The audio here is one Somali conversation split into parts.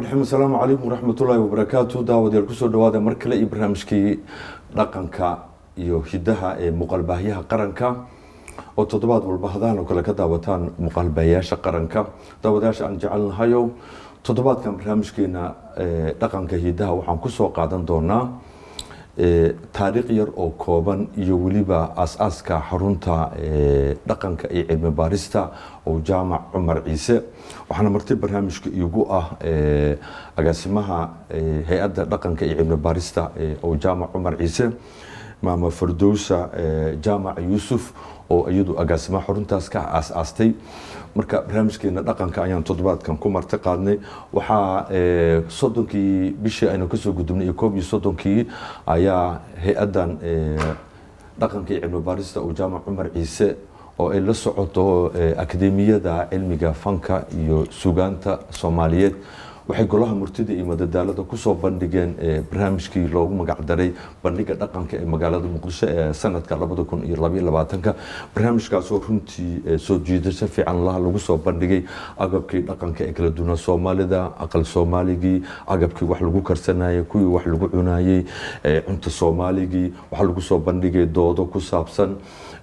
raxiim asalaamu calaykum waraxmatullaahi wabarakaatu daawadayaal kusoo dhawaada mar kale iyo barnaamijkii dhaqanka iyo hidaha ee muuqaalbaahyaha qaranka oo toddobaad walba hadaan oo kale ka daawataan muuqaalbaahiyaasha qaranka daawadayaasha aan jecelnahayo toddobaadkan barnaamijkeena dhaqanka hidaha waxaan kusoo qaadan doonaa taariikh yar oo kooban iyo weliba aas-aaska xarunta dhaqanka iyo cilmi baarista oo jaamac cumar ciise waxaana marti barnaamijka iigu ah agaasimaha hay-adda dhaqanka iyo cilmi baarista oo jaamac cumar ciise maama fardowsa jaamac yuusuf oo iyadu agaasimaha xaruntaas ka aas-aastay marka barnaamijkeena dhaqanka ayaan toddobaadkan ku marti qaadnay waxaa soddonkii bishii aynu kasoo gudubnay iyo koob iyo soddonkii ayaa hay-addan dhaqanka iyo cilmi baarista oo jaamac cumar ciise oo ay la socoto akademiyada cilmiga fanka iyo sugaanta soomaaliyeed waxay golaha murtida iyo madadaalada kusoo bandhigeen barnaamijkii loogu magacdaray bandhiga dhaqanka ee magaalada muqdisho ee sanadka labada kun iyo labaiyo labaatanka barnaamijkaasoo runtii soo jiidasho fiican laha lagu soo bandhigay agabkii dhaqanka ee kala duwana soomaalida aqal soomaaligii agabkii wax lagu karsanayay kuwii wax lagu cunayey cunta soomaaligii waxaa lagu soo bandhigay doodo ku saabsan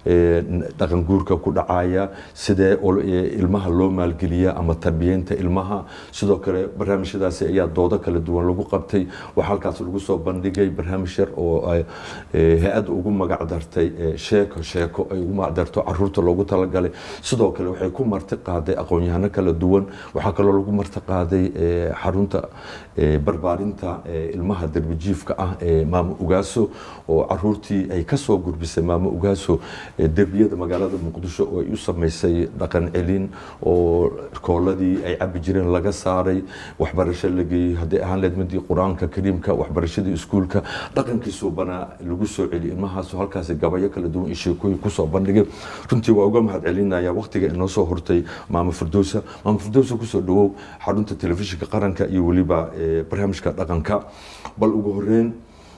dhaqan guurka ku dhacaya sidee ilmaha loo maalgeliya ama tarbiyeynta ilmaha sidoo kale barnaamijyadaasi ayaa doodo kala duwan lagu qabtay waxaa halkaas lagu soo bandhigay barnaamij yar oo hay-adda ugu magacdartay sheeko sheeko ay ugu magacdarto caruurta loogu talagalay sidoo kale waxay ku marti qaaday aqoon-yahano kala duwan waxaa kaloo lagu marti qaaday xarunta barbaarinta ilmaha derbijiifka ah ee maamo ugaaso oo caruurtii ay kasoo gurbisay maamo ugaaso derbiyada magaalada muqdisho oo ay u sameysay dhaqan celin oo kooladii ay cabi jireen laga saaray waxbarasho la geeyey hadday ahaan leed midii qur-aanka kariimka waxbarashadii iskuulka dhaqankii suubanaa lagu soo celiyay ilmahaas halkaasi gabayo kala duwan iyo sheekooyin kusoo bandhigay runtii waa uga mahad celinaya waqtiga inoo soo hortay maamo firdowsa maamo firdowsa kusoo dhawow xarunta telefishinka qaranka iyo weliba barnaamijka dhaqanka bal ugu horeyn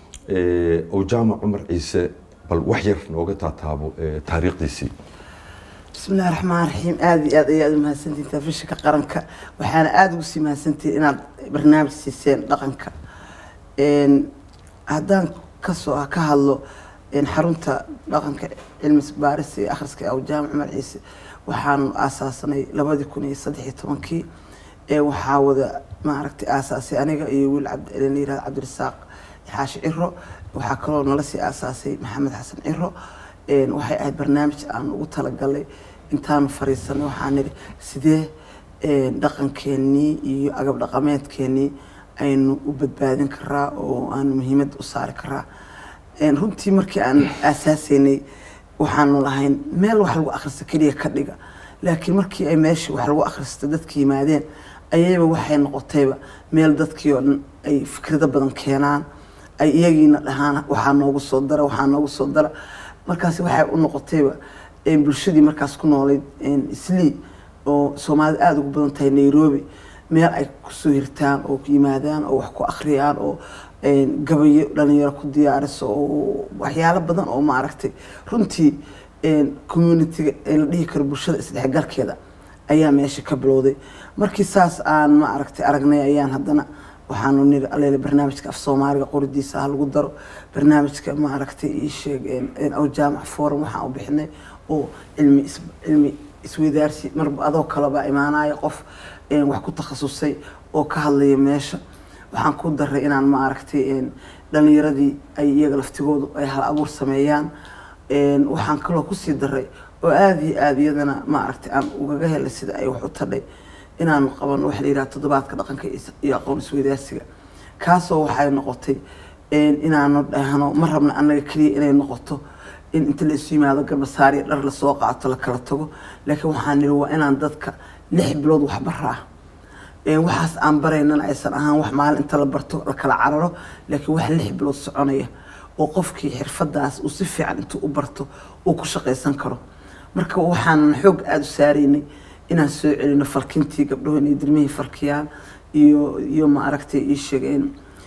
oo jaamac cumar ciise bal wax yar nooga taataabo taariikhdiisii bismi illahi raxmaan raxiim aada iyo aad ayaad umahadsantihin telefishinka qaranka waxaana aada ugu sii mahadsantihin inaad barnaamij siiseen dhaqanka haddaan kasoo ka hadlo xarunta dhaqanka cilmi baarista iyo akhriska aw jaamac cumar ciise waxaanu aasaasanay labadii kun iyo saddex iyo tobankii waxaa wada maaragtay aasaasay aniga iyo wiil cabdla yirahda cabdirasaaq xaashi ciro waxaa kaloo nala sii aasaasay maxamed xasan ciro waxay ahayd barnaamij aan ugu talagalay intaanu fariisanay waxaan nidhi sidee dhaqankeenii iyo agab dhaqameedkeenii aynu u badbaadin karaa oo aanu muhiimad u saari karaa runtii markii aan aasaasaynay waxaanu lahayn meel wax lagu akhrista keliya ka dhiga laakiin markii ay meeshii wax lagu akhrista dadka yimaadeen ayayba waxay noqotayba meel dadkii oo dhan ay fikrado badan keenaan ay iyagiina dhahaan waxaa noogu soo dara waxaa noogu soo dara markaas waxay u noqotayba bulshadii markaas ku noolayd islii oo soomaalida aada ugu badan tahay nairobi meel ay kusoo hirtaan oo yimaadaan oo wax ku akhriyaan oo gabayo dhalinyaro ku diyaariso oo waxyaalo badan oo maaragtay runtii communitiga la dhihi karo bulshada isdhexgalkeeda ayaa meesha ka bilowday markii saas aan maaragtay aragnay ayaan haddana waxaanu niri alele barnaamijka af soomaaliga qoridiisa ha lagu daro barnaamijka maaragtay ii sheeg aw jaamac forum waxaan u bixinay oo cilmi cilmi isweydaarsi marba adoo kaleba imaanaya qof wax ku takhasusay oo ka hadlaya meesha waxaan ku daray inaan maaragtay dhalinyaradii ay iyaga laftigoodu ay hal abuur sameeyaan waxaan kaloo kusii daray oo aada iyo aada iyadana maaragtay aan ugaga helay sida ay wax u tadhay inaanu qabano waxa la yidhaha toddobaadka dhaqanka iyo aqoon isweydaarsiga kaasoo waxay noqotay inaanu dhahno ma rabna annaga keliya inay noqoto in inta la isu yimaado garbasaariya dhar lasoo qaato la kala tago laakiin waxaan niri waa inaan dadka lix bilood wax baraa waxaas aan baraynana aysan ahaan wax maalin inta la barto la kala cararo laakiin wax lix bilood soconaya oo qofkii xirfadaas uu si fiican intuu u barto uu ku shaqaysan karo marka waxaan xoog aada u saaraynay inaan soo celino falkintii gabdhaho inay dirmihii falkiyaan iyo iyo maaragtay ii sheegeen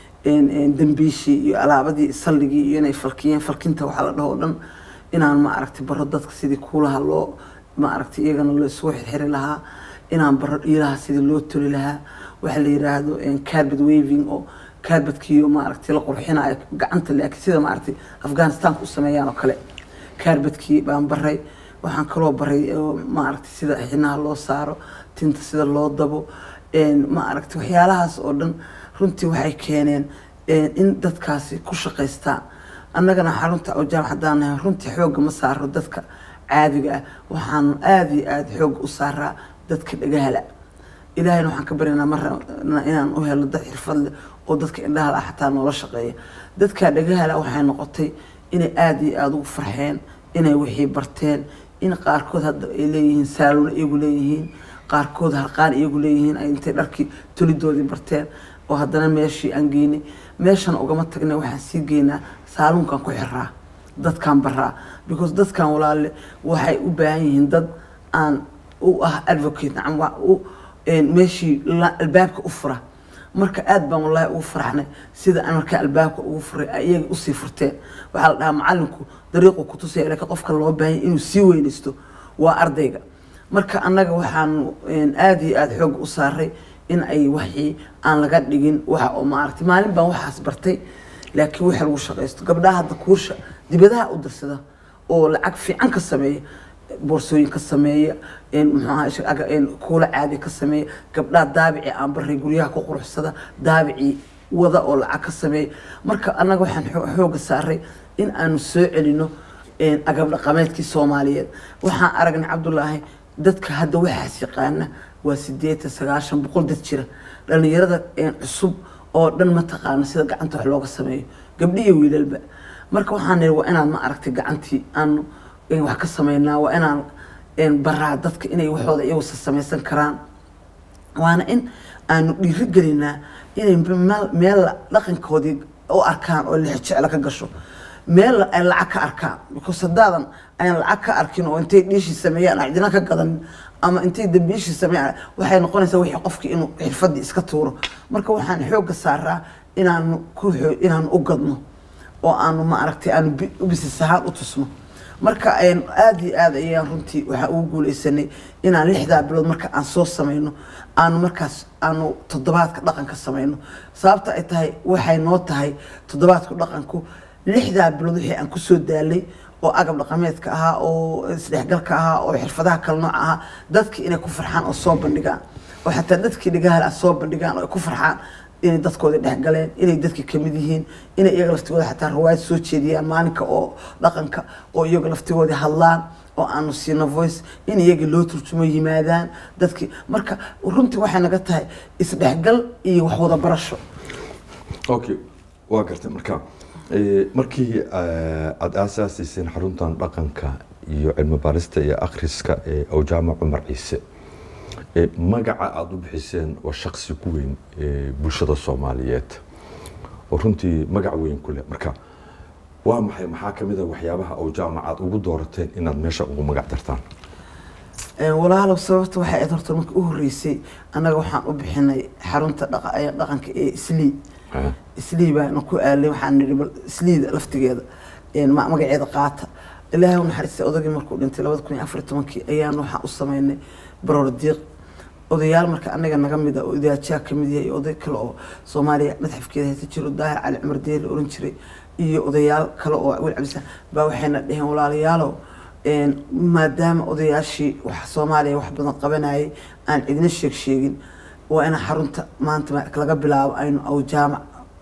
dambiishii iyo alaabadii salligii iyo inay falkiyeen falkinta waxaa la dhaho o dhan inaan maaragtay baro dadka sidii kuulaha loo maaragtay iyagana loo isugu xirxiri lahaa inaan baro dhiilaha sidii loo toli lahaa waxa la yiraahdo carbet waving oo carbetkiiyo maaragtay la qurxinayo gacanta laakiin sida maaragtay afghanistanka u sameeyaan oo kale carbedkii baan baray waxaan kaloo baray maaragtay sida xinaha loo saaro tinta sida loo dabo maaragtay waxyaalahaas oo dhan runtii waxay keeneen in dadkaasi ku shaqaystaan annagana xarunta awjaam haddaan nahay runtii xoogga ma saaro dadka caadiga ah waxaan aada iyo aada xoogga u saaraa dadka dhagahala ilaahayna waxaan ka baryaynaa marna inaan u helo dad xirfad leh oo dadka indhahala ah xataa noola shaqeeya dadka dhagahala waxay noqotay inay aada iyo aada ugu farxeen inay wixii barteen in qaarkood hadda ay leeyihiin saaluna iyagu leeyihiin qaarkood harqaan iyagu leeyihiin ay intay dharkii tolidoodii barteen oo haddana meeshii aan geynay meeshan ugama tagnay waxaan sii geynaa saaluunkan ku xiraa dadkan baraa because dadkan walaale waxay u baahan yihiin dad aan u ah advocate nacam u meeshii albaabka u fura marka aad baan wallaahi ugu faraxnay sida aan markaa albaabka ugu furay ay iyaga usii furteen waxaa la dhahaa macalinku dariiqu ku tusaya laakiin qofka loo baahanya inuu sii weynaysto waa ardayga marka annaga waxaan aada iyo aada xoog u saaray in ay waxii aan laga dhigin waxa oo maaragtay maalin baan waxaas bartay laakiin waxa lagu shaqaysto gabdhaha hadda kuusha dibadaha u dirsada oo lacag fiican ka sameeya boorsooyin ka sameeya muxuaha kuula caadi ka sameeya gabdhaha daabici aan baray guryaha ku quruxsada daabicii wada oo lacag ka sameeya marka annaga waxaan xooga saaray in aanu soo celino agab dhaqameedkii soomaaliyeed waxaan aragnay cabdulaahi dadka hadda waxaas yaqaana waa sideetan sagaashan boqol dad jira dhalinyarada cusub oo dhan ma taqaano sida gacanta wax looga sameeyo gabdhihi wiilalba marka waxaan nihi waa inaan ma aragtay gacantii aanu wax ka sameynaa waa inaan baraa dadka inay waxooda iyagusa samaysan karaan waana in aanu dhiiri gelinaa inay meel dhaqankoodii u arkaan oo lix jecla ka gasho meel ay lacag ka arkaan because haddaadan ayan lacag ka arkin oo intay dhiishii sameeyaan cidina ka gadan ama intay dambiishii sameeyaan waxay noqonaysaa wixii qofkii inuu xirfadii iska tuuro marka waxaan xoogga saaraa inaanu ku inaanu u gadno oo aanu ma aragtay aanu ubisas ahaan u tusno marka aada iyo aada ayaan runtii waxaa ugu guuleysanay inaan lixdaa bilood marka aan soo samayno aanu markaas aanu toddobaadka dhaqanka samayno sababta ay tahay waxay noo tahay toddobaadku dhaqanku lixdaa bilood wixii aan kusoo daalay oo agab dhaqameedka ahaa oo isdhexgalka ahaa oo xirfadaha kala nooca ahaa dadkii inay ku farxaan oo soo bandhigaan oo xataa dadkii dhagahala soo bandhigaan oo ay ku farxaan inay dadkoodii dhexgaleen inay dadkii kamid yihiin inay iyaga laftigooda xataa rawaayad soo jeediyaan maalinka oo dhaqanka oo iyaga laftigoodii hadlaan oo aanu siino voice in iyaga loo turjumo yimaadaan dadkii marka runtii waxay naga tahay isdhexgal iyo wax wada barasho okay waa gartay marka markii aada aasaasiiseen xaruntan dhaqanka iyo cilmi baarista iyo akhriska ee awjaama cumar ciise magaca aada u bixiseen waa shaksi ku weyn bulshada soomaaliyeed oo runtii magac weyn ku leh marka waa maxay maxaa kamid a waxyaabaha awjaama aad ugu doorateen inaad meesha ugu magac dartaan walaalow sababta waxay ayd horta marka u horreysay annaga waxaan u bixinay xarunta dhaqanka ee islii islii baana ku aalay waxaan nihi bal isliida laftigeeda magaceeda qaata ilaahay u naxariistay odagii markuu dhintay labada kun iyo afar iyo tobankii ayaan waxaan u sameynay baroor diiq odayaal marka anaga naga mid a oo idaajaa kamid yahay oday kale oo soomaaliya madxafkeeda haysa jiro daahir cali cumar deer la oran jiray iyo odayaal kale oo wil cabdisaan baa waxayna dheheen walaalayaalow maadaama odayaashii wax soomaaliya wax badan qabanayay aan cidina sheeg sheegin waa inaan xarunta maanta laga bilaabo aynu awjaamac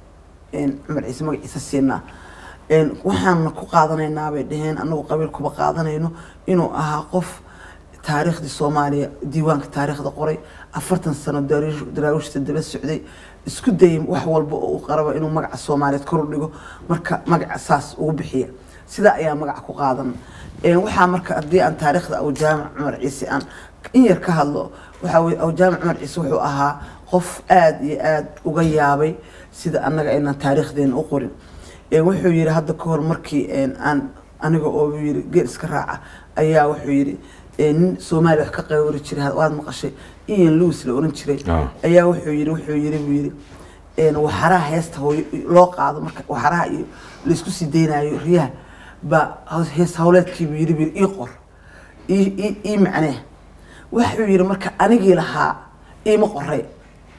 cumar ciise magaciisa siinaa waxaana ku qaadanaynaa bay dheheen anagu qabiil kuba qaadanayno inuu ahaa qof taariikhdii soomaaliya diiwaanka taariikhda qoray afartan sano daraawiishta daba socday isku dayay wax walba oo uu qaraba inuu magaca soomaaliyeed kor u dhigo marka magaca saas ugu bixiya sidaa ayaa magaca ku qaadan waxaa marka haddii aan taariikhda awjaamac cumar ciise aan in yar ka hadlo waxaa weye awjaamac cumar ciise wuxuu ahaa qof aada iyo aada uga yaabay sida annaga aynaan taariikhdeena u qorin wuxuu yihi hadda ka hor markii aan aniga oo yiri geel iska raaca ayaa wuxuu yihi nin soomaaliya wax ka qaybari jiray waad maqashay ian lewis la oran jiray ayaa wuxuu yiri wuxuu yiri buu yiri waxaraha heesta hooyo loo qaado marka waxaraha iyo laysku sii deynayo riyaha baa hees hawleedkiibuu yiri buu ii qor ii macnee wuxuu yiri marka anigii lahaa iima qoray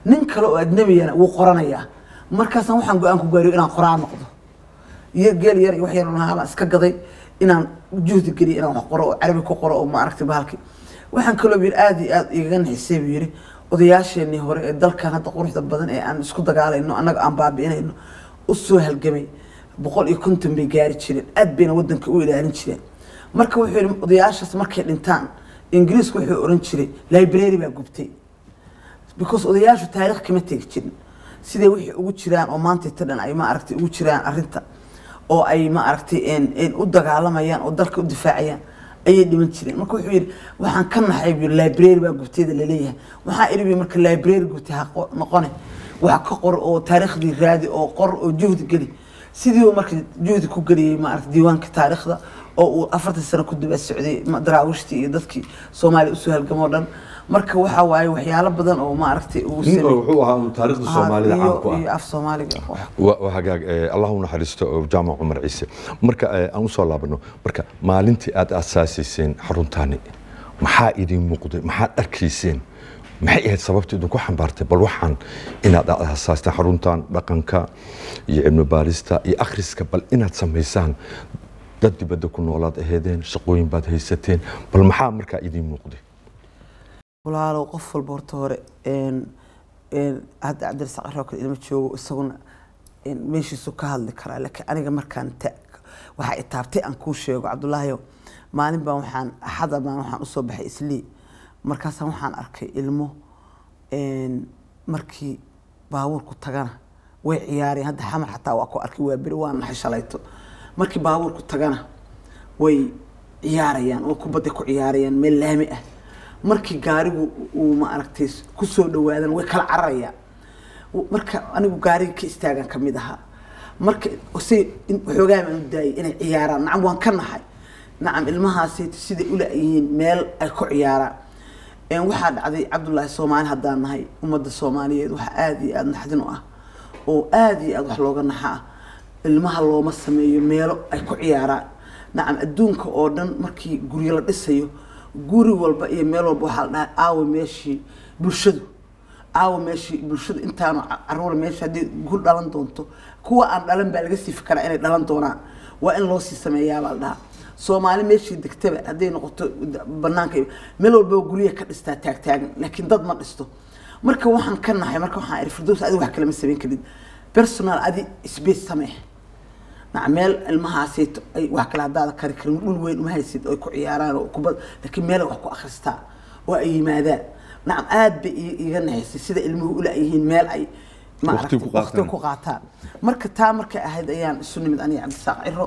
nin kale oo ajnabiyana wuu qoranayaa markaasaan waxaan go-aan ku gaariyo inaan qoraa noqdo iyo geel yar iyo wax yar lahaa iska gaday inaan juhdi geliyo inaan wax qoro oo carabi ku qoro oo maaragtay bahalki waxaan kaloo yiri aada iyo aada igaga naxisay buu yiri odayaasheenii hore ee dalkan hadda quruxda badan ee aan isku dagaalayno annaga aan baabi'inayno u soo halgamay boqol iyo konton bay gaari jireen aad bayna wadanka u ilaalin jireen marka wuxuu yidhi odayaashaas markay dhintaan ingiriisku wuxuu oran jiray library baa gubtay because odayaashu taariikh kama tegi jirin siday wixii ugu jiraan oo maanta inta dhan ay ma aragtay ugu jiraan arrinta oo ay ma aragtay u dagaalamayaan oo dalka u difaacayaan ayay dhiman jireen marka wuxuu yidhi waxaan ka naxay buu library baa gubtayda laleeyahay waxaa idhi bi marka library gubtay ha noqone wax ka qor oo taariikhdii raadi oo qor oo juhdi geli sidii uu marka juhdi ku geliyey maaragtay diiwaanka taariikhda oo uu afartan sano ku daba socday daraawiishtii iyo dadkii soomaaliya usoo halgamoo dhan marka waxa waaye waxyaalo badan oo maaragtay uu nin oo wuxuu ahaa taariikhda soomaalida caan ku ah iyo af soomaaliga waa hagaag allah u naxariisto jaamac cumar ciise marka aan usoo laabano marka maalintii aad aasaasiyseen xaruntaani maxaa idin muuqday maxaad arkayseen maxay ahayd sababta idinku xambaartay bal waxaan inaad aasaasteen xaruntan dhaqanka iyo cilmi baarista iyo akhriska bal inaad samaysaan dad dibadda ku noolaad aheedeen shaqooyin baad haysateen bal maxaa markaa idin muuqday walaalow qof walba horta hore hadda cabdirasaaq aroo kale ilma joogo isaguna meeshiisu ka hadli karaa laakiin aniga markaan waxaa itaabtay aan kuu sheego cabdulaahiyo maalin baan waxaan axada baan waxaan usoo baxay islii markaasaan waxaan arkay ilmo markii baabuurku tagana way ciyaareen hadda xamar xataa waa ku arkay waa beri waa naxay shalayto markii baabuurku tagana way ciyaarayaan oo kubadda ku ciyaarayaan meel laami ah markii gaarigu uu ma aragtay kusoo dhawaadan way kala cararayaan marka anigu gaariga ka istaagan ka mid ahaa marka si waxoogaa baan u daayay inay ciyaaraan nacam waan ka naxay nacam ilmahaasi siday u la-yihiin meel ay ku ciyaaraan waxaa dhacday cabdullaahi soomaali haddaan nahay ummadda soomaaliyeed waxa aada iyo aada naxdin u ah oo aada iyo aada wax looga naxa ah ilmaha looma sameeyo meelo ay ku ciyaaraan nacam adduunka oo dhan markii guryo la dhisayo guri walba iyo meel walba waxaa la dhahay aawa meeshii bulshadu aawa meeshii bulshadu intaanu caruura meesha haddii gu dhalan doonto kuwa aan dhalan baa laga sii fikaraa inay dhalan doonaan waa in loo sii sameeyaa baa la dhahaa soomaali meeshii degtaba hadday noqoto banaanka meel walbaba guryaha ka dhistaa taagtaagan laakiin dad ma dhisto marka waxaan ka nahay marka waxaan iri firdows adi wax kalama samayn karid personal adi space samee naca meel ilmahaasayto ay wax kale haddaada kari karin dhul weyn uma haysid oo ay ku ciyaaraan oo kubad laakiin meel wax ku akhristaa oo ay yimaadaan nacam aad bay iga naxaysay sida ilmuhu ula-yihiin meel ay Waqti ku qaataan. waqti ku qaataan marka taa markay ahayd ayaan isu nimid aniga cabdisaaq ciro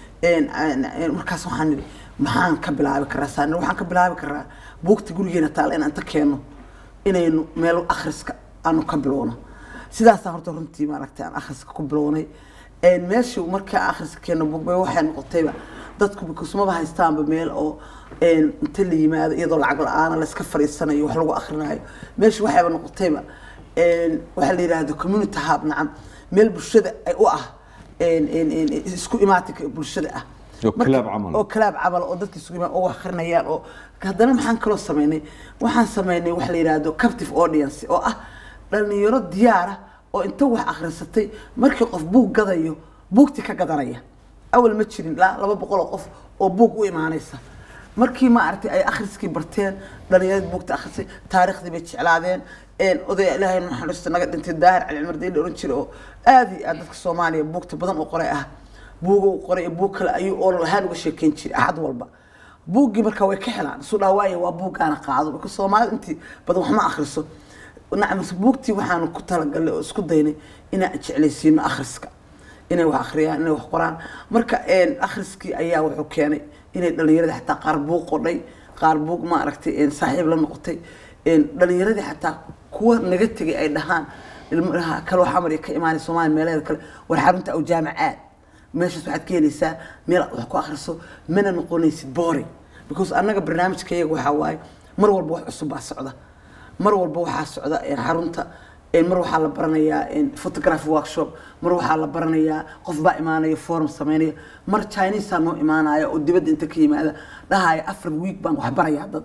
markaas waxaan nidhi maxaan ka bilaabi karaa saan waxaan ka bilaabi karaa buugta gurigeena taala inaan inta keenno inaynu meel akhriska aanu ka bilowno sidaasaan horta runtii maaragtay aan akhriska ku bilownay meeshii markaa akhriska keenno buugba waxay noqotayba dadku bikusmaba haystaanba meel oo inta la yimaado iyadoo lacag la-aana layska fadhiisanayo wax lagu akhrinayo meeshii waxayba noqotayba waxaa la yidhaahdo community hub nacam meel bulshada ay u ah isku imaatinka bulshada ah Oo Marka- club camal. oo club camal oo dadka isugu imaan oo wax akhrinayaan oo haddana maxaan kaloo sameynay waxaan sameynay waxa la yidhaahdo captive audience oo ah dhalinyaro diyaara oo inta wax akhrisatay markii qof buug gadayo buugti ka gadanaya awal ma jirin ilaa laba boqol oo qof oo buug u imaanaysa markii ma aragtay ay akhriskii barteen dhalinyaradii buugta akhrisay taariikhdii bay jeclaadeen een odaya ilaahay naxariista naga dhintay daahir cali cumar deyli oran jiray oo aad iyo aad dadka soomaaliya buugta badan u qoray ah buuga uu qoray iyo buug kale ayuu oral ahaan uga sheekeyn jiray axad walba buuggii marka way ka helaan isu dhaawaaye waa buuggaana qaado marka soomaalida intii badan wax ma akhriso nacam buugtii waxaanu ku talagalnay oo isku daynay inaan jeclaysiino akhriska inay wax akhriyaan inay wax qoraan marka een, akhriskii ayaa wuxuu keenay inay dhalinyarada xataa qaar buug qodhay qaar buug ma aragtay een, saaxiib la noqotay een, dhalinyaradii xataa kuwa naga tegay ay dhahaan ilmaha kaloo xamar iyo ka imaanay soomaaliya meelaheeda kale war xarunta aw jaamacaad meeshaas waxaad ka helaysaa meel aad wax ku akhriso mana noqonaysid boring because annaga barnaamijka iyaga waxaa waaye mar walba wax cusub baa socda mar walba waxaa socda een, xarunta een, mar waxaa la baranayaa een, photography workshop mar waxaa la baranayaa qof baa imaanaya forum sameynaya mar chineseaa noo imaanaya oo dibadda inta ka yimaada dhahaya afar week baan wax barayaa dad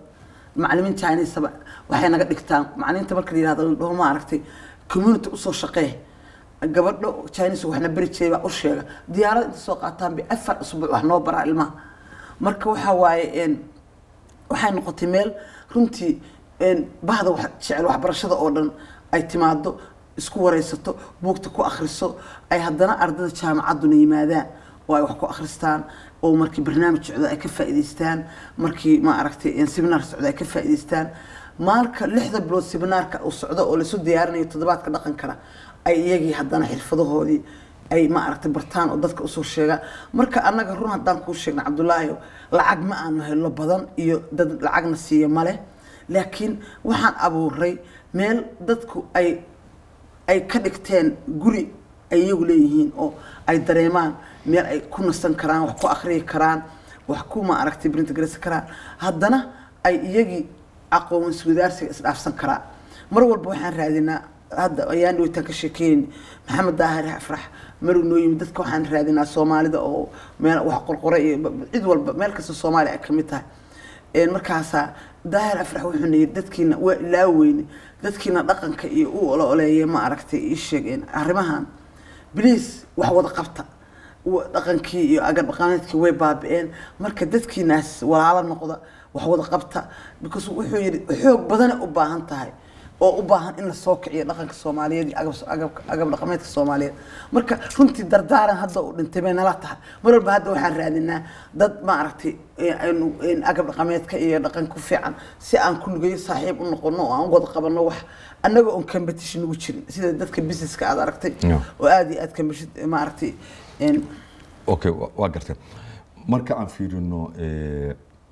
macalimiin chinesaba waxay naga dhigtaan macalimiinta marka la yihahdo dhaho ma aragtay community usoo shaqee gabadho chinese waxna beri jiray baa u sheega diyaarada inta soo qaataan bay afar usbuuc wax noo baraa ilmaha marka waxa waaye een waxay noqotay meel runtii een bahda wax jecel waxbarashada oo dhan ay timaado isku wareysato buugta ku akhriso ay haddana ardada jaamacadduna yimaadaan oo ay wax ku akhristaan oo markii barnaamij socdo ay ka faa'iidaystaan markii ma aragtay seminar socdo ay ka faa'iidaystaan maalka lixda bilood seminaarka uu socdo oo lasu diyaarinayo toddobaadka dhaqankana ay iyagii haddana xirfadahoodii ay ma aragtay bartaan oo dadka usoo sheegaan marka annaga run haddaan kuu sheegna cabdulaahi lacag ma aanu helno badan iyo dad lacagna siiya male laakiin waxaan abuuray meel dadku ay ay ka dhigteen guri ay iyagu leeyihiin oo ay dareemaan meel ay ku nasan karaan wax ku akhriyi karaan wax ku ma aragtay brintigaraysan karaan haddana ay iyagii aqoon iswadaarsiga isdhaafsan karaan mar walba waxaan raadinaa hadda ayaan dhaweytaan ka sheekeynayni maxamed daahir afrax maruu noo yimid dadka waxaan raadinaa soomaalida oo meel wax qorqore iyo cid walba meel kasta soomaaliya ay kamid tahay een markaasaa daahir afrax wuxuuna yidhi dadkiina waa ilaaweyne dadkiina dhaqanka iyo u ololeeya ma aragtay ii sheegeen arrimahan bliis wax wada qabta wa- dhaqankii iyo agar dhaqameedkii way baabi'een marka dadkiinaas walaalo noqda wax wada qabta because wuxuu yidhi xoog badane u baahan tahay oo u baahan in la soo kiciyo dhaqanka soomaaliyeed iyo agab agab- agab dhaqameedka soomaaliyeed marka runtii dardaaran hadda uu dhintay bay nala tahay mar walba hadda waxaan raadinaa dad ma aragtay ee aynu- een agab dhaqameedka iyo dhaqan ku fiican si aan kulligeyo saaxiib u noqono oo aan wada qabano wax annaga oon competition ugu jirin sida dadka businesska aad aragtay Yeah. oo aada iyo aad competition ma aragtay een okay wa- waa gartay marka aan fiirino eh,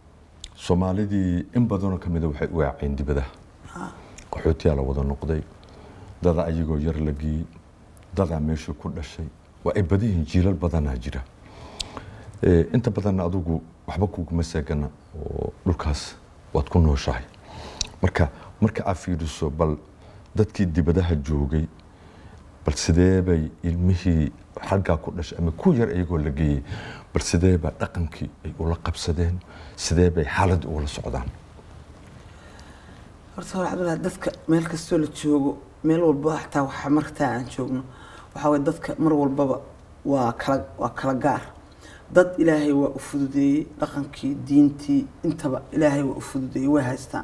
soomaalidii in badanoo ka mida waxay u yaaceen dibadaha qaxootiyaa la wada noqday dada ayagoo yar la geeyey dadaa meeshii ku dhashay waa ay badan yihiin jiilal badanaa jira Eh, inta badanna adigu waxba kuguma seegana oo dhulkaas waad ku nooshahay marka marka aad fiiriso bal dadkii dibadaha joogay bal sidee bay ilmihii xaggaa ku dhashay ama ku yar iyagoo la geeyey bal sidee baa dhaqankii ay ula qabsadeen sidee bay xaaladda ugula socdaan horta hore cabdullahi dadka meel kastoo la joogo meel walba xataa waxa markaa aan joogno waxaa waye dadka mar walbaba waa kala waa kala gaar dad ilaahay waa u fududeeyey dhaqankii diintii intaba ilaahay waa u fududeeyey way haystaan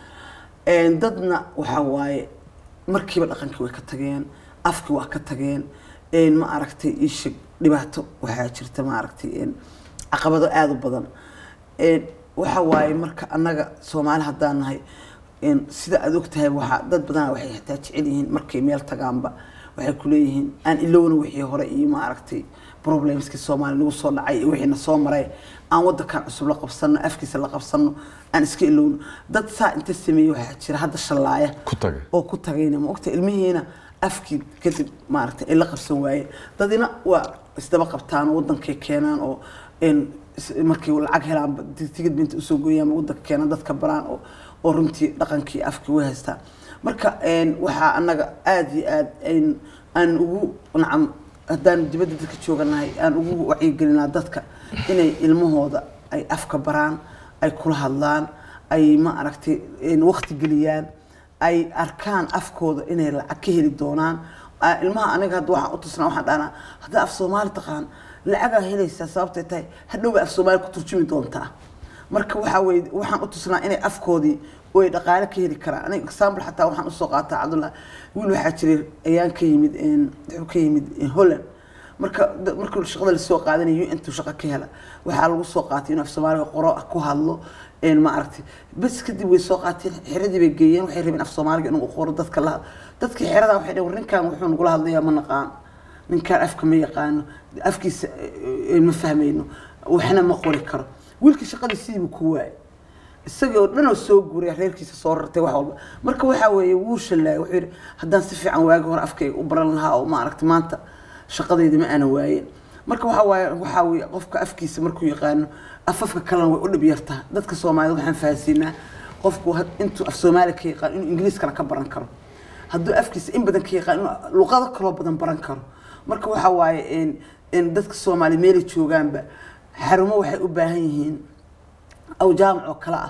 Een, dadna waxaa waaye markiiba dhaqankii way ka tageen afkii waa ka tageen een, ma aragtay iisha dhibaato waxaa jirta ma aragtay een, caqabado aada u badan Een, waxa waaye marka annaga soomaali haddaan nahay een, sida aad ogtahay waxaa dad badanaa waxay xitaa jecel yihiin markay meel tagaanba waxay ku leeyihiin aan ilowna wixii hore iyo ma aragtay problemskii soomaali nagu soo dhacay iyo wixii na soo maray aan wadankan cusub la qabsano afkiisa la qabsano aan iska ilowno dad saa inta sameeyey waxaa jira hadda shallaaya ku tagay oo ku tagayna ma ogta ilmihiina afkii kadib maaragtay ay la qabsan waayeen dadina waa isdaba qabtaan oo wadankay keenaan oo een is- markay lacag helaan tigid binta usoo gooyaan wadanka keenaan dadka baraan oo oo runtii dhaqankii afkii way haystaan marka een waxaa annaga aada iyo aad ayn aan ugu nacam haddaan dibadda dadka jooganahay aan ugu wacyigelinaa dadka inay ilmahooda ay afka baraan ay kula hadlaan ay ma aragtay een waqti geliyaan ay arkaan afkooda inay lacag ka heli doonaan Ah, ilmaha aniga hadda waxaan u tusnaa waxaan dhahnaa haddaa af soomaali taqaan lacagaa helaysaa sababtay tahay hadhowba af soomaali ku turjumi doontaa marka waxaa weye waxaan u tusnaa inay afkoodii oo ay dhaqaale ka heli karaan aniga example xataa waxaan usoo qaataa cabdullah wiil waxaa jiray ayaan ka yimid een, wuxuu ka yimid een, holland marka da- markii shaqada lasoo qaadanayo intuu shaqo ka hela waxaa lagu soo qaatay inuu af soomaaliga qoro ku hadlo een ma aragtay bas kadib way soo qaateen xiradii bay geeyeen waxay rabeen af soomaaliga inuu qoro dadka la dadkii xerada waxay dhaheen war ninkan wuxuu nagula hadlayaa ma naqaan ninkaan afka ma yaqaano afkiisa eh, eh, ma fahmayno waxna ma qori karo wiilkii shaqadii sidiibu ku waayay isagii oo dhan oo soo guuray reerkiisa soo rartay wax walba marka waxaa weeye wuu shallaayay wuxuu yidhi haddaan si fiican waagi hore afkayga u baran lahaa oo maaragtay maanta shaqadayda ma aana waayeen marka waxaa waaye waxaa weeye qofka afkiisa markuu yaqaano afafka kalena way u dhib yartaa dadka soomaalida waxaan fahansiinaa qofku had- intuu af soomaali ka yaqaan inuu ingiliiskana ka baran karo hadduu afkiisa in badan ka yaqaan inuu luqado kaloo badan baran karo marka waxaa waaye in in dadka soomaali meelay joogaanba xarumo waxay u baahan yihiin aw jaamac oo kale ah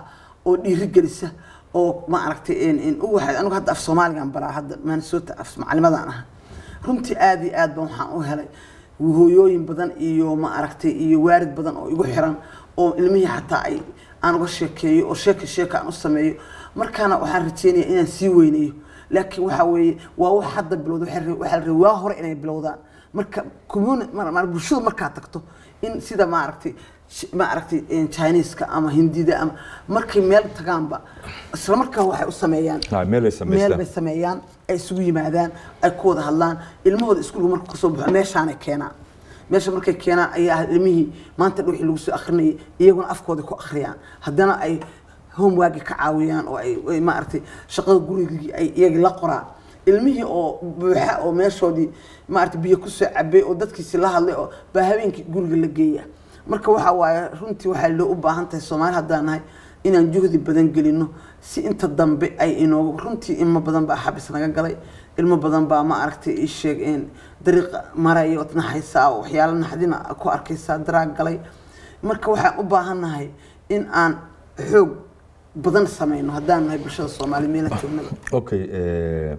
oo dhiirigelisa oo ma aragtay in in u waxay anigu hadda af soomaaligan baraa hadda minnesota af macalimadaan ah runtii aad iyo aad baan waxaan u helay hooyooyin badan iyo ma aragtay iyo waarid badan oo igu xiran oo ilmihii xataa ay aan uga sheekeeyo oo sheeka sheeka aan u sameeyo markaana waxaan rajeynaya inaan sii weynayo laakiin waxa weeye waa wax hadda bilowda waxaa la- waxaa la rabay waa hore inay bilowdaan marka communi mar- mar- bulshadu markaa tagto in sida maaragtay sh- maaragtay een, chineeska ama hindida ama markay meel tagaanba isla markaa waxay u sameeyaan Ah, meel ay samaystaan. meel bay sameeyaan ay isugu yimaadaan ay ku wada hadlaan ilmahooda iskuulka marka kasoo baxo meeshaanay keenaan meesha markay keenaan ayaa ah ilmihii maanta dhan wixii lagu soo akrinayay iyaguna afkooda ku akhriyaan haddana ay homeworki ka caawiyaan oo ay ay maaragtay shaqada gurigii ay iyagii la qoraan ilmihii oo buuxa oo meeshoodii maaragtay biyo kusoo cabay oo dadkiisi la hadlay oo baa habeenkii guriga la geeya marka waxa waaye runtii waxaa loo u baahan tahay soomaali haddaan nahay inaan juhdi badan gelino si inta dambe ay inoogu runtii ilmo badan baa xabis naga galay ilmo badan baa ma aragtay ii sheeg in dariiqa maraya ood naxaysaa oo waxyaalo naxdina ku arkaysaa daraag galay marka waxaan u baahannahay in aan xoog badan sameyno haddaan nahay bulshada soomaali meela joognaba okay eh,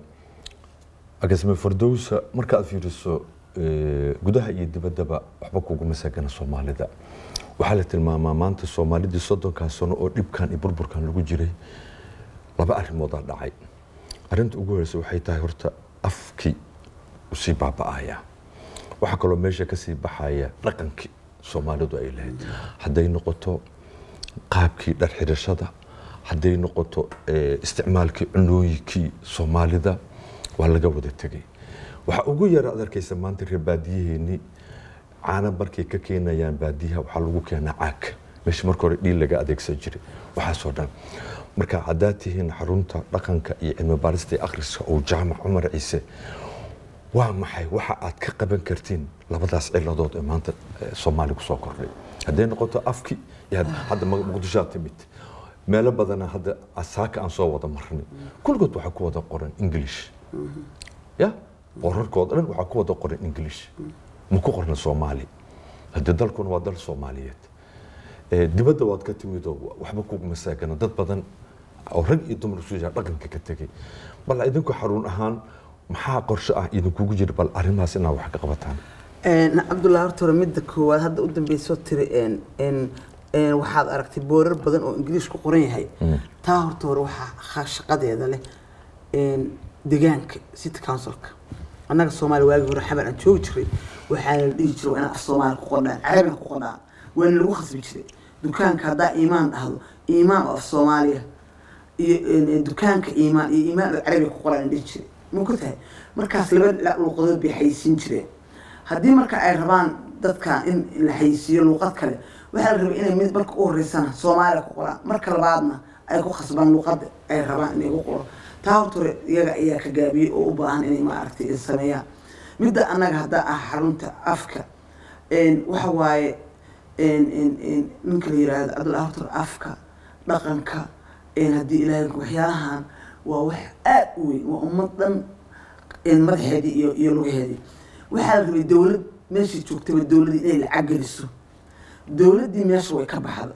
agasme fardowsa markaad fiiriso eh, gudaha iyo dibaddaba waxba kuguma saagana soomaalida waxaa la tilmaamaa maanta soomaalidii soddonkaa sano oo dhibkan iyo burburkan lagu jiray laba arrimoodaa dhacay arrinta ugu horeysa waxay tahay horta afkii usii baaba'aya waxaa kaloo meesha kasii baxaya dhaqankii soomaalidu ay lahayd hadday noqoto qaabkii dhar xidhashada hadday noqoto eh, isticmaalkii cunooyinkii soomaalida waa laga wada tegay waxaa ugu yara ad arkaysa maanta reer baadiyaheenii caana markay ka keenayaan baadiyaha waxaa lagu keenaa caag meesha marka hore dhiil laga adeegsan jiray waxaasoo dhan marka haddaad tihiin xarunta dhaqanka iyo cilmi baarista iyo akhriska oo jaamac cumar ciise waa maxay waxa aad ka qaban kartiin labadaas ciladood ee maanta eh, soomaali kusoo kordhay hadday noqoto afki iyo had- hadda Mu- muqdishoad timid meelo badana hadda asaaka aan soo wada marnay kulligood waxaa ku wada qoran english ya qorarkooda dhan waxaa ku wada qoran english ma ku qorna soomaali hadde dalkuna waa dal soomaaliyeed Eh, dibadda waad ka timid oo waxba kuguma saagana dad badan oo rag iyo dumar isu jira dhaqanka ka tegay bal idinku xarun ahaan maxaa qorshe ah idinkugu jira bal arrimahaas inaad wax ka qabataan Een, cabdullahi horta hore midda koowaad hadda u dambeysoo tiri een, een, een, waxaad aragtay boorar badan oo ingiliish ku qoran yahay taa horta hore waxaa ha- shaqadeeda leh een, deegaanka city councilka annaga soomaaliya waagii hore xabar aan joogi jiray waxaa la dhihi jiray waa inaad af soomaali ku qordhaan carabiga ku qordhaan waana lagu khasbi jiray dukaanka haddaa iimaan dhahdo iimaan oo af soomaaliya iyo een, een, dukaanka iimaan iyo iimaan oo carabiga ku qoraan dhihi jiray ma ku tahay markaas laba dhinac luuqadood bay xayisiin jireen haddii marka ay rabaan dadka in la xayisiiyo luuqad kale waxaa la rabay inay mid marka u horeysana soomaaliya ku qoraan marka labaadna ay ku khasbaan luuqada ay rabaan inay ku qoro taa horta hore iyaga ayaa ka gaabiyey oo u baahan inay maaragtay ay sameeyaan midda annaga haddaa ah xarunta afka een, waxa waaye een, een, een, ninka la yiraahdo cabdullahi horta hore afka dhaqanka een, haddii ilaahay waxyaalahan waa wax aad u weyn waa ummad dhan een, madaxeedii iyo iyo lugaheedii waxaa la rabay dowlad meeshii joogtaba dowladii inay lacag geliso dowladdii meesha way ka baxda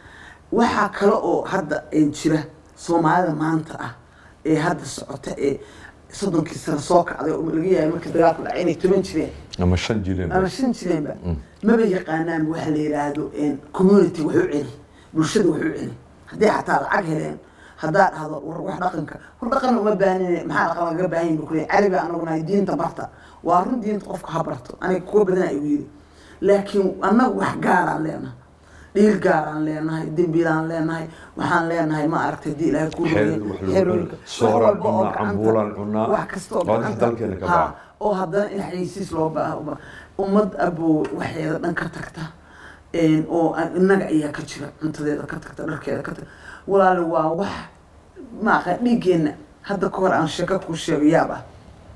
waxaa kale oo hadda een, jira soomaalida maanta ah ee hadda socota ee soddonkii sano soo kacday oo laga yaabay markii dagaalku dhacay inay toban jireen ama shan jireen ama shan jireenba maba yaqaanaan waxa la yidhaahdo een, community wax u celi bulshada wax u celi haddii xataa lacag heleen haddaa dhahdo war wax dhaqanka war dhaqan uma baahnine maxaa dhaqan lagaga baahan yahi bukule carabi anagu nahay diinta barta waa run diinta qofka ha barto aniga kuwa badan ay yiri laakiin annagu wax gaaraan leenahay dhiil gaaraan leenahay dembiilaan leenahay waxaan leenahay ma aragtay haddii ilaahay ku Xeer rumeeyo, wax lagu xeerooyinka, cunaa, sooraan wax walba oo cunaa, gacanta- cambuulaan cunaa, wax kasta oo waa wax gacanta- dalkeena ka Ha, baxa. oo haddana in xayisiis loo baaho ummad abuu waxeeda dhan ka tagta een, oo aan- innaga ayaa ka jira cuntadeeda ka tagta dharkeeda ka tagta walaali waa wax maaqa dhiiggeenna hadda ka hor aan sheeko kuu sheego yaab ah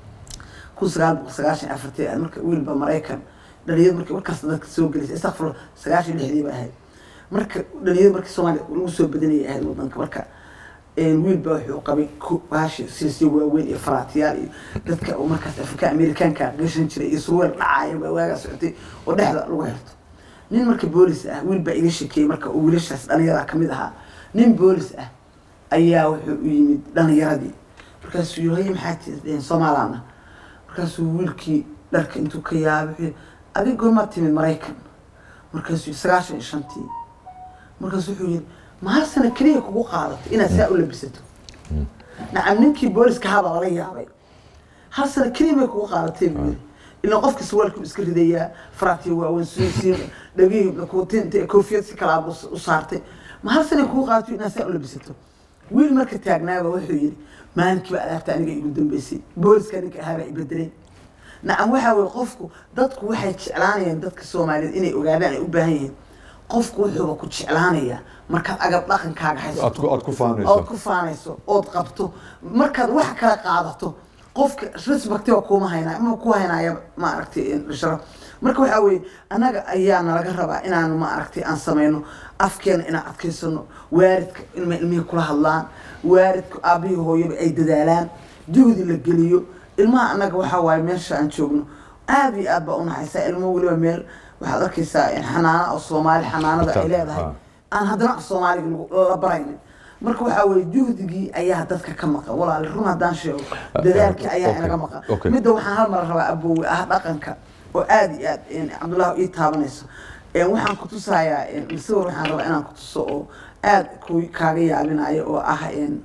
kun sagaal boqol sagaashan iyo afartii ahayd marka wiilba maraykan dhalinyarada markii markaas dadka soo gelisay istakfur sagaashan iyo lixdii ba ahayd marka dhalinyarada markii soomaaliya lagu soo badanayay ahayd wadanka marka een, wiilba wuxuu qabay ku- baashi silsiyo waaweyn iyo faraatiyaal iyo dadka oo markaas afrika amerikaanka gashan jiray iyo surweel dhacaya baa waagaa socotay oo dhexda lagu xirto nin marka boolis ah wiil baa iga shekeeyey marka uu wiilashaas dhalinyarada kamid ahaa nin boolis ah ayaa wuxuu u yimid dhalinyaradii markaasuu yiri haye maxaa tii soomaalana markaasuu wiilkii dharka intuu ka yaabay wuxuu yiri adig goormaa timid maraykan markaasuu yiri sagaashan iyo shantii markaasuu wuxuu yiri ma hal sano keliya kugu qaadatay inaad saa u labisato nacam ninkii booliska habaa lala yaabay hal sano keliya bay kugu qaadatay buu yiri ilaa qofka suwaalku iska ridayaa faraatiya waaweyn suusiin dhagihii kutinta koofiyad si kalaa u saartay ma hal sana kugu qaadatay inaad saa u labisato wiil marka taagnaaba wuxuu yidhi maalinkiiba adaabta aniga igu dambeysay booliska ninka ahaabaa ibedelay nacam waxaa weye qofku dadku waxay jeclaanayaan dadka soomaaliyeed inay ogaadaan ay u baahan yihiin qofku wuxuuba ku jeclaanayaa markaad agab dhaqankaaga haysato aad ku faanayso ood ku faanayso ood qabto markaad wax kala qaadato qofka respectiba kuma haynaa ma ku haynaya maaragtay sharaf marka waxaa weeye annaga ayaa nalaga rabaa inaan maaragtay aan samayno afkeena inaan adkaysano waaridka ilma ilmihii kula hadlaan waaridka aabihii hooyaba ay dadaalaan juhdi la geliyo ilmaha annaga waxaa waaye meesha aan joogno aada iyo aad baa unaxaysaa ilmo weliba meel waxaad arkaysaa xanaana oo soomaali xanaanada ay leedahay aan haddana af soomaaliga la baraynin marka waxaa weye juhdigii ayaa dadka ka maqan walaali run haddaan sheego dadaalkii ayaa inaga maqan midda waxaan hal mar rabaa abowe ah dhaqanka oo aada iyo aad cabdullahi ii taabanayso waxaan ku tusayaa sawir waxaan rabaa inaan ku tuso oo aada ku kaaga yaabinayo oo ah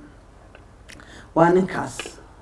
waa ninkaas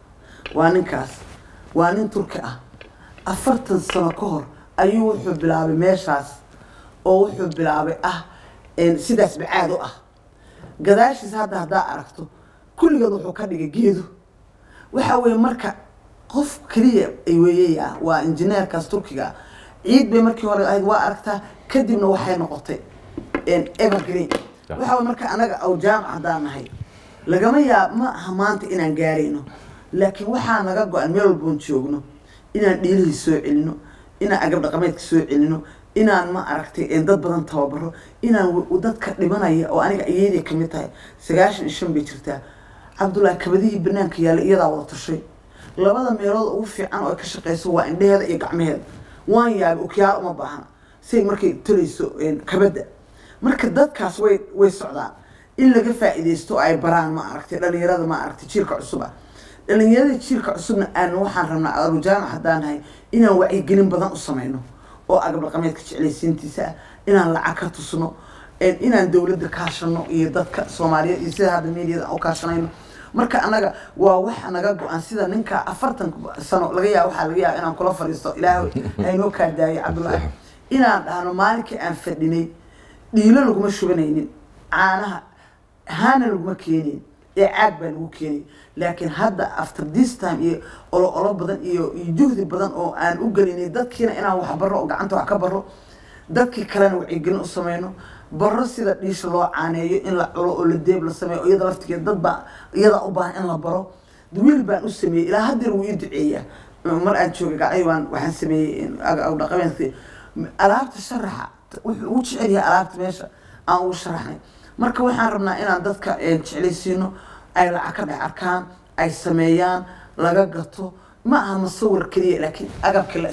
waa ninkaas waa nin turki ah afartan sano ka hor ayuu wuxuu bilaabay meeshaas oo wuxuu bilaabay ah sidaas bacaad u ah gadaashiis hadda haddaa aragto kulligeed wuxuu ka dhigay geedo waxa weeye marka qof keliya ay weeyey ah waa injineerkaas turkiga ciid bay markii hore ahayd waa aragtaa kadibna waxay noqotay evergreen waxa weye marka anaga aw jaamac haddaan nahay lagama yaab ma aha maanta inaan gaarayno laakiin waxaa naga go-an meel walboon joogno inaan dhiilihii soo celino inaan agab dhaqameedka soo celino inaan ma aragtay dad badan tababaro inaan dadka dhimanaya oo aniga iyadii kamid tahay sagaashan iyo shan bay jirtaa cabdullaahi kabadihii banaanka yaalla iyadaa wada tashay labada meelood ugu fiican oo ay ka shaqeyso waa indheheeda iyo gacmaheeda waan yaabay okyaal uma baahna say markay tolayso kabadda marka dadkaas way way socdaan in laga faa'iidaysto ay baraan ma aragtay dhalinyarada ma aragtay jiilka cusub ah dhalinyarada jiilka cusubna aan waxaan rabnaa arujaamac haddaan nahay inaan wacyigelin badan u samayno oo agab dhaqameedka jeclaysiintiisa ah inaan lacag ka tusno inaan dowladda kaashano iyo dadka soomaaliyeed iyo sida hadda meediyada u kaashanayno marka anaga waa waxa naga go-an sida ninka afartan sano laga yaaba waxaa laga yaaba inaan kula fadhiisto ilaahay haynoo kaa daayay cabdullaahi inaan dhahno maalinkii aan fadhinay dhiilo laguma shubanaynin caanaha haana laguma keenayn ee caag baa lagu keenay laakiin hadda after this time iyo olo olo badan iyo iyo juhdi badan oo aan u gelinay dadkiina inaan wax baro oo gacanta wax ka baro dadkii kalena wacyigelin u sameyno baro sida dhiisha loo caaneeyo in la culo oo la deeb la sameeyo iyada laftigeed dad baa iyada u baahan in la baro wiil baan u sameeyey ilaa haddeer wuu ii duceeyaa mar aan joogay gacay waan waxaan sameeyey dhaqameedka alaabta sharaxa wuxuu ugu jecel yahay alaabta meesha aan ugu sharaxnay marka waxaan rabnaa inaan dadka jeclaysiino ay lacag ka dhex arkaan ay sameeyaan laga gato ma aha masawir keliya laakiin agabkii la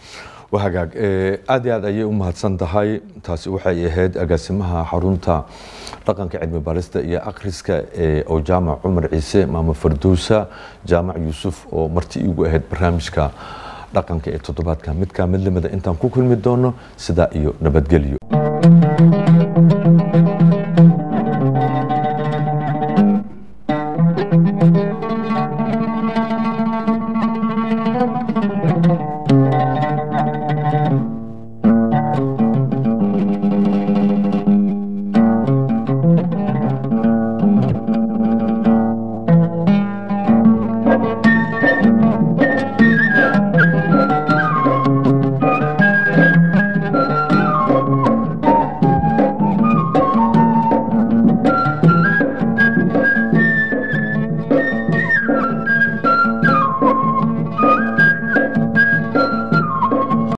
waa hagaag aada iyo aad ayay u mahadsan tahay taasi waxay ahayd agaasimaha xarunta dhaqanka cilmi baarista iyo akhriska ee oo jaamac cumar ciise maamo farduusa jaamac yuusuf oo marti iigu ahayd barnaamijka dhaqanka ee toddobaadka midkaa mid lamida intaan ku kulmi doono sidaa iyo nabadgelyo